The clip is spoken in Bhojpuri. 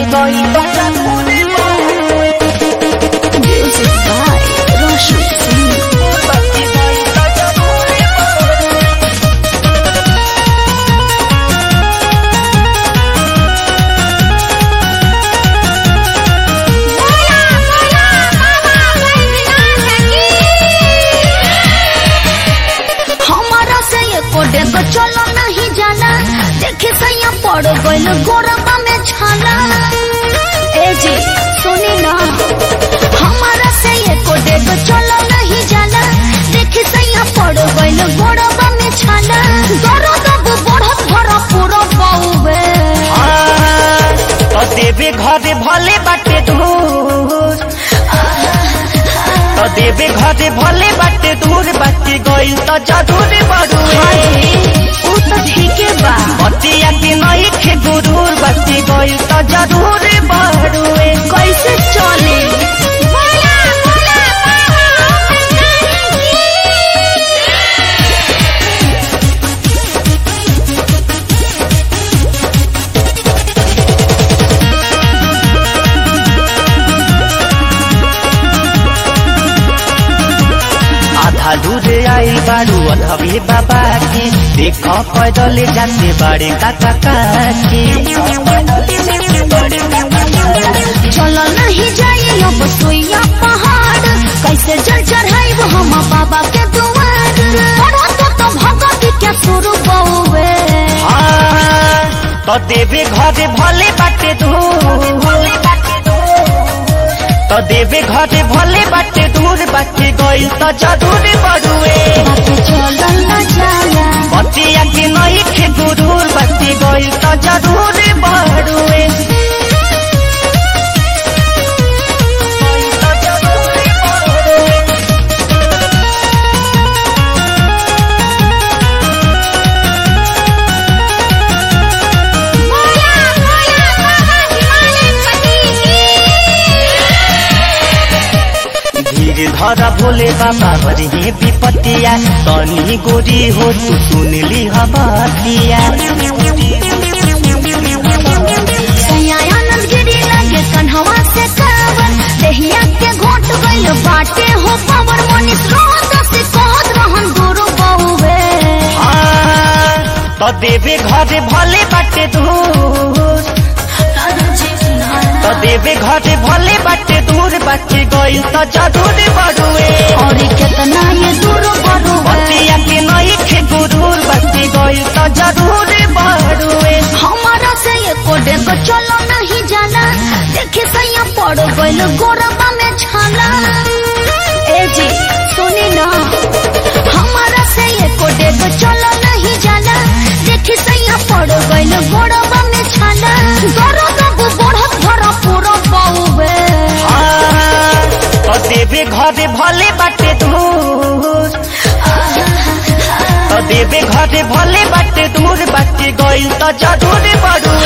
गइल त जरूर बड़ुए Music by Roshan Singh. बाकी गइल त जरूर बड़ुए हमारा से ये कोडे को चलो नहीं जाना देखे सैया पड़ गइल गोरबा में छाला ए जी सुनी ना हमारा से ये कोडे को चलो नहीं जाना देखे सैया पड़ गइल गोरबा में छाला दर्द अब बढ़त भरा पूरा बाउबे तो देवे घरे भले बाटे दूर तो देवे घरे भले बाटे दूर बाटे गइल त जरूर बड़ुए ऊ तो ठीके बा बतिया के नहीं खे गुरूर बाटे गइल त जरूर बड़ुए कैसे चले आधा दूर आई बारू अधवे बाबा के देख पैदल जाते बाड़े काका काके चलो नहीं जाइए अब सोइया पहाड़ कैसे जल चढ़ाइब हम बाबा के दुआर पढ़ो तो तो भगत के शुरू बउवे हाँ, तो देवे घरे भले बाटे दूर तो देवे घरे भले बाटे दूर बाटे गइल त जरूर बड़ुए बाकी चलो न जाला बतिया के नहीं खे गुरूर बाटे गइल त जरूर बड़ुए गइल त जरूर बड़ुए। धीर धरा भोले बाबा हरि विपतिया तनी गोरी हो तू सुनली हबतिया सयानंद गिरी लगे कन्हवा से कावर देहिया के घोट गइल बाटे हो पावर मनीष रोहत से कहत रहन गुरु बउवे हाँ, तो देवे घरे भले बाटे दूर तो देवे घरे भले बाटे दूर बाटे गइल त जरूर बड़ुए और कितना ये दूर बड़ुवे बतिया के नहीं खे गुरूर बाटे गइल त जरूर बड़ुए हमारा से ये कोडे को चलो नहीं जाना देखे सैया पड़ गइल गोरबा में छाला ए जी सुनी ना हमारा से ये कोडे को चलो नहीं जाना देखे सैया पड़ गइल गोरबा में छाला दर्द अब बढ़त भरा पूरा बाउबे हाँ, तो देवे घरे भले बाटे दूर तो देवे घरे भले बाटे दूर बाटे गइल त जरूर बड़ुए